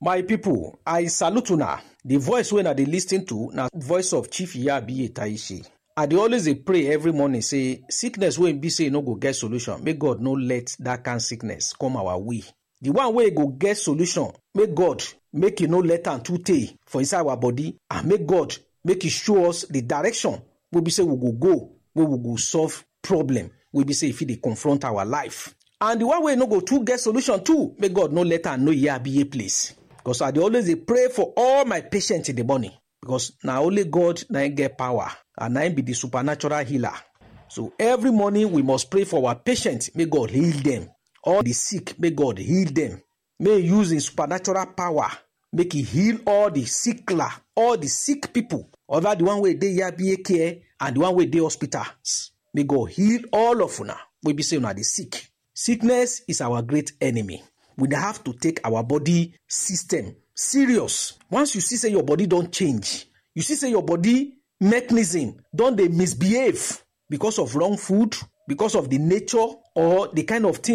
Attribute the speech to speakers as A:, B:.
A: My people, I salute una. The voice wey una dey lis ten to na voice of Chief Yabiye Taishi. I dey always dey pray every morning say sickness wey be say e no go get solution, make God no let that kind sickness come our way. The one wey go get solution, make God make e no let am too tey for inside our body and make God make e show us the direction wey be say we go go, wey we go solve problem wey be say e fit dey confront our life. And the one wey no go too get solution too, make God no let am know Yabiye place. Because I dey always dey pray for all my patients in the morning. Because na only God na him get power and na him be the supernatural healer. So every morning we must pray for our patients, make God heal them. All the sick, make God heal them. May he use his supernatural power, make he heal all the sickler, all the sick people, other the one wey dey Yabiye care and the one wey dey hospitals. May God heal all of una wey be say una dey sick. Sickness is our great enemy. We dey have to take our body system serious. Once you see say your body don change, you see say your body mechanism don dey misbehave because of wrong food, because of the nature or the kind of thing